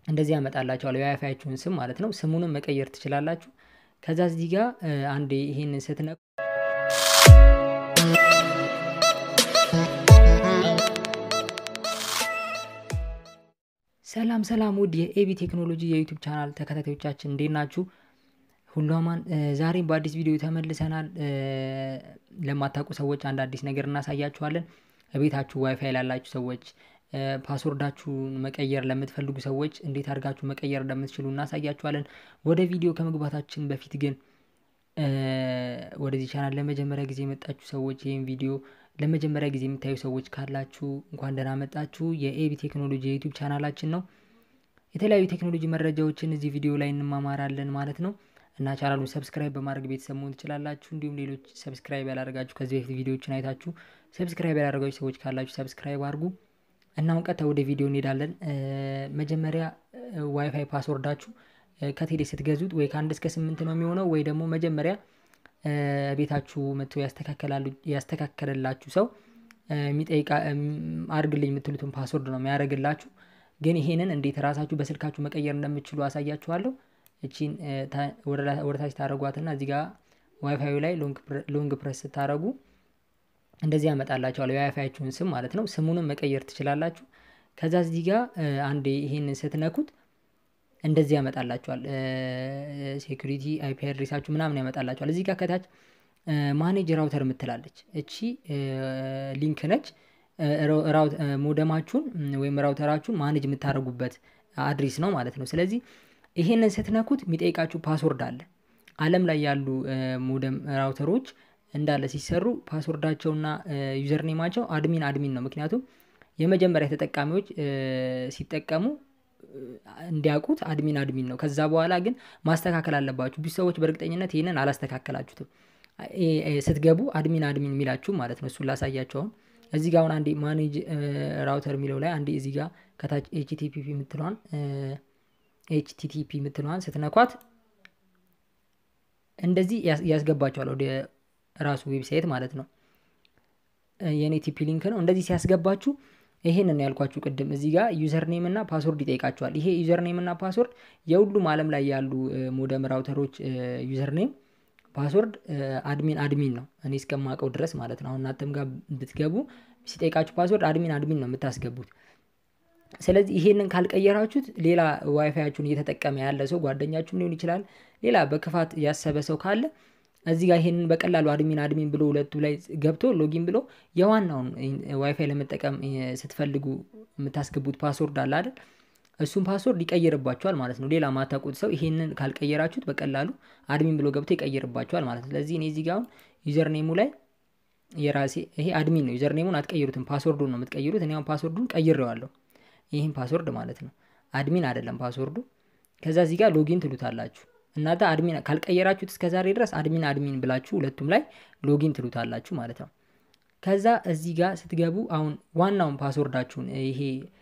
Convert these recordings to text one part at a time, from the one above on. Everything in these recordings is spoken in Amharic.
እንደዚህ ያመጣላችኋል የዋይፋያችሁን ስም ማለት ነው። ስሙንም መቀየር ትችላላችሁ። ከዛ እዚህ ጋር አንዴ ይሄንን ስትነኩ ሰላም ሰላም ውድ የኤቢ ቴክኖሎጂ የዩቱብ ቻናል ተከታታዮቻችን እንዴት ናችሁ? ሁሉ አማን። ዛሬም በአዲስ ቪዲዮ ተመልሰናል። ለማታውቁ ሰዎች አንድ አዲስ ነገር እናሳያችኋለን። ቤታችሁ ዋይፋይ ላላችሁ ሰዎች፣ ፓስወርዳችሁን መቀየር ለምትፈልጉ ሰዎች እንዴት አድርጋችሁ መቀየር እንደምትችሉ እናሳያችኋለን። ወደ ቪዲዮ ከመግባታችን በፊት ግን ወደዚህ ቻናል ለመጀመሪያ ጊዜ የመጣችሁ ሰዎች ይህም ቪዲዮ ለመጀመሪያ ጊዜ የምታዩ ሰዎች ካላችሁ እንኳን ደህና መጣችሁ። የኤቢ ቴክኖሎጂ የዩቱብ ቻናላችን ነው። የተለያዩ ቴክኖሎጂ መረጃዎችን እዚህ ቪዲዮ ላይ እንማማራለን ማለት ነው እና ቻናሉን ሰብስክራይብ በማድረግ ቤተሰብ መሆን ትችላላችሁ። እንዲሁም ሌሎች ሰብስክራይብ ያላደረጋችሁ ከዚህ በፊት ቪዲዮዎችን አይታችሁ ሰብስክራይብ ያላደረጋችሁ ሰዎች ካላችሁ ሰብስክራይብ አድርጉ እና አሁን ቀጥታ ወደ ቪዲዮ እንሄዳለን። መጀመሪያ ዋይፋይ ፓስወርዳችሁ ከቴሌ ስትገዙት ወይ ከአንድ እስከ ስምንት ነው የሚሆነው ወይ ደግሞ መጀመሪያ ቤታችሁ መጥቶ ያስተካከለላችሁ ሰው የሚጠይቃ አድርግልኝ የምትሉትን ፓስወርድ ነው የሚያደርግላችሁ። ግን ይሄንን እንዴት ራሳችሁ በስልካችሁ መቀየር እንደምትችሉ አሳያችኋለሁ። እቺን ወደታች ታደረጓትና እዚህ ጋር ዋይፋዩ ላይ ሎንግ ፕረስ ስታደረጉ እንደዚህ ያመጣላችኋል የዋይፋያችሁን ስም ማለት ነው። ስሙንም መቀየር ትችላላችሁ። ከዛ እዚህ ጋር አንዴ ይሄንን ስትነኩት እንደዚህ ያመጣላችኋል። ሴኩሪቲ አይፒ አድሬሳችሁ ምናምን ያመጣላችኋል። እዚህ ጋር ከታች ማኔጅ ራውተር የምትላለች እቺ ሊንክ ነች። ሞደማችሁን ወይም ራውተራችሁን ማኔጅ የምታደርጉበት አድሬስ ነው ማለት ነው። ስለዚህ ይሄንን ስትነኩት የሚጠይቃችሁ ፓስወርድ አለ። ዓለም ላይ ያሉ ሞደም ራውተሮች እንዳለ ሲሰሩ ፓስወርዳቸውና ዩዘር ኔማቸው አድሚን አድሚን ነው። ምክንያቱም የመጀመሪያ ተጠቃሚዎች ሲጠቀሙ እንዲያውቁት አድሚን አድሚን ነው። ከዛ በኋላ ግን ማስተካከል አለባችሁ። ብዙ ሰዎች በእርግጠኝነት ይህንን አላስተካከላችሁትም። ስትገቡ አድሚን አድሚን የሚላችሁ ማለት ነው። እሱን ላሳያቸው። አሁን እዚህ ጋር አሁን አንዴ ማኔጅ ራውተር የሚለው ላይ አንዴ እዚህ ጋር ከታች ኤችቲፒፒ የምትለዋን ኤችቲቲፒ የምትለዋን ስትነኳት እንደዚህ ያስገባቸዋል ወደ ራሱ ዌብሳይት ማለት ነው። የኔ ቲፒ ሊንክ ነው። እንደዚህ ሲያስገባችሁ ይሄን ነው ያልኳችሁ ቅድም። እዚህ ጋር ዩዘር ኔም እና ፓስወርድ ይጠይቃችኋል። ይሄ ዩዘር ኔም እና ፓስወርድ የሁሉም ዓለም ላይ ያሉ ሞደም ራውተሮች ዩዘር ኔም ፓስወርድ አድሚን አድሚን ነው፣ እኔ እስከማውቀው ድረስ ማለት ነው። አሁን እናንተም ጋር ብትገቡ ሲጠይቃችሁ ፓስወርድ አድሚን አድሚን ነው የምታስገቡት። ስለዚህ ይሄንን ካልቀየራችሁት ሌላ ዋይፋያችሁን እየተጠቀመ ያለ ሰው ጓደኛችሁም ሊሆን ይችላል፣ ሌላ በክፋት ያሰበ ሰው ካለ እዚህ ጋር ይሄንን በቀላሉ አድሚን አድሚን ብሎ ሁለቱ ላይ ገብቶ ሎጊን ብሎ የዋናውን ዋይፋይ ለመጠቀም ስትፈልጉ የምታስገቡት ፓስወርድ አለ አይደል? እሱም ፓስወርድ ይቀይርባቸዋል ማለት ነው። ሌላ ማታውቁት ሰው ይሄንን ካልቀየራችሁት በቀላሉ አድሚን ብሎ ገብቶ ይቀይርባቸዋል ማለት ነው። ስለዚህ እኔ እዚህ ጋር አሁን ዩዘር ኔሙ ላይ የራሴ ይሄ አድሚን ነው። ዩዘር ኔሙን አትቀይሩትም፣ ፓስወርዱን ነው የምትቀይሩት። እኔ አሁን ፓስወርዱን ቀይሬዋለሁ። ይህም ፓስወርድ ማለት ነው። አድሚን አይደለም ፓስወርዱ። ከዛ እዚህ ጋር ሎጊን ትሉታላችሁ። እናንተ አድሚን ካልቀየራችሁት እስከ ዛሬ ድረስ አድሚን አድሚን ብላችሁ ሁለቱም ላይ ሎጊን ትሉታላችሁ ማለት ነው። ከዛ እዚህ ጋር ስትገቡ አሁን ዋናውን ፓስወርዳችሁን ይሄ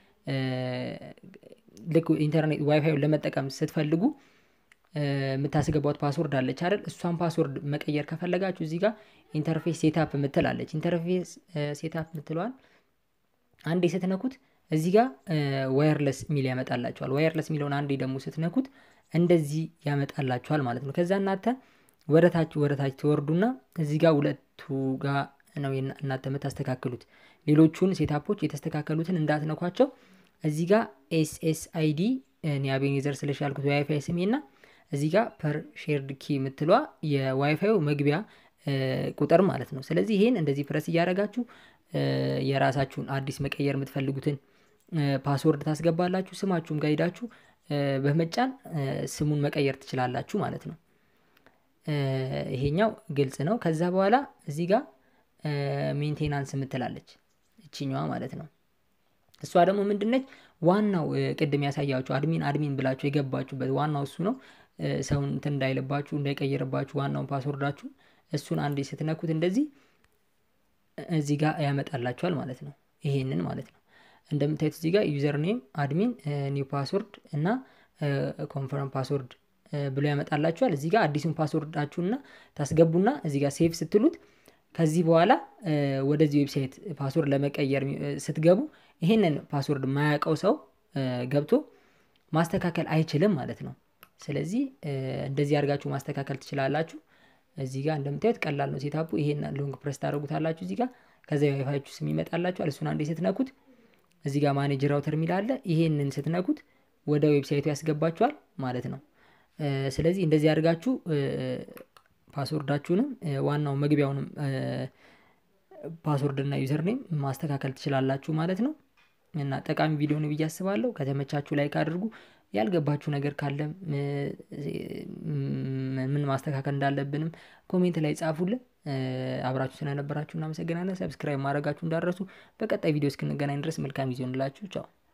ልክ ኢንተርኔት ዋይፋዩን ለመጠቀም ስትፈልጉ የምታስገባት ፓስወርድ አለች አይደል? እሷን ፓስወርድ መቀየር ከፈለጋችሁ እዚህ ጋር ኢንተርፌስ ሴታፕ የምትላለች ኢንተርፌስ ሴታፕ የምትለዋል አንዴ ስትነኩት እዚህ ጋር ዋየርለስ ሚል ያመጣላችኋል። ዋየርለስ የሚለውን አንዴ ደግሞ ስትነኩት እንደዚህ ያመጣላችኋል ማለት ነው። ከዛ እናንተ ወደታች ወደታች ትወርዱና እዚህ ጋር ሁለቱ ጋር ነው እናንተ የምታስተካክሉት። ሌሎቹን ሴታፖች የተስተካከሉትን እንዳትነኳቸው። እዚህ ጋር ኤስኤስ አይዲ አቤኔዘር ስለሽ ያልኩት ዋይፋይ ስሜ እና እዚህ ጋር ፐር ሼርድ ኪ የምትሏ የዋይፋዩ መግቢያ ቁጥር ማለት ነው። ስለዚህ ይሄን እንደዚህ ፕረስ እያደረጋችሁ የራሳችሁን አዲስ መቀየር የምትፈልጉትን ፓስወርድ ታስገባላችሁ። ስማችሁም ጋር ሄዳችሁ በመጫን ስሙን መቀየር ትችላላችሁ ማለት ነው። ይሄኛው ግልጽ ነው። ከዛ በኋላ እዚህ ጋር ሜንቴናንስ የምትላለች እችኛዋ ማለት ነው። እሷ ደግሞ ምንድነች? ዋናው ቅድም ያሳያችሁ አድሚን አድሚን ብላችሁ የገባችሁበት ዋናው እሱ ነው። ሰውን እንትን እንዳይልባችሁ እንዳይቀይርባችሁ ዋናውን ፓስወርዳችሁ እሱን አንዴ ስትነኩት እንደዚህ እዚህ ጋር ያመጣላችኋል ማለት ነው። ይሄንን ማለት ነው። እንደምታዩት እዚህ ጋር ዩዘር ኔም አድሚን ኒው ፓስወርድ እና ኮንፈርም ፓስወርድ ብሎ ያመጣላችኋል። እዚህ ጋር አዲሱን ፓስወርዳችሁና ታስገቡና እዚህ ጋር ሴቭ ስትሉት ከዚህ በኋላ ወደዚህ ዌብሳይት ፓስወርድ ለመቀየር ስትገቡ ይሄንን ፓስወርድ የማያውቀው ሰው ገብቶ ማስተካከል አይችልም ማለት ነው። ስለዚህ እንደዚህ አድርጋችሁ ማስተካከል ትችላላችሁ። እዚህ ጋር እንደምታዩት ቀላል ነው ሴታፑ። ይሄን ሎንግ ፕሬስ ታደርጉታላችሁ እዚህ ጋር ከዛ የዋይፋያችሁ ስም ይመጣላችኋል። እሱን አንዴ ስትነኩት እዚህ ጋር ማኔጅ ራውተር የሚል አለ። ይሄንን ስትነኩት ወደ ዌብሳይቱ ያስገባችኋል ማለት ነው። ስለዚህ እንደዚህ አድርጋችሁ ፓስወርዳችሁንም ዋናው መግቢያውንም ፓስወርድ እና ዩዘር ኔም ማስተካከል ትችላላችሁ ማለት ነው። እና ጠቃሚ ቪዲዮ ነው ብዬ አስባለሁ። ከተመቻችሁ ላይክ አድርጉ። ያልገባችሁ ነገር ካለም ምን ማስተካከል እንዳለብንም ኮሜንት ላይ ጻፉልን። አብራችሁ ስለነበራችሁ እናመሰግናለን። ሰብስክራይብ ማድረጋችሁ እንዳረሱ። በቀጣይ ቪዲዮ እስክንገናኝ ድረስ መልካም ጊዜ ሆንላችሁ። ቻው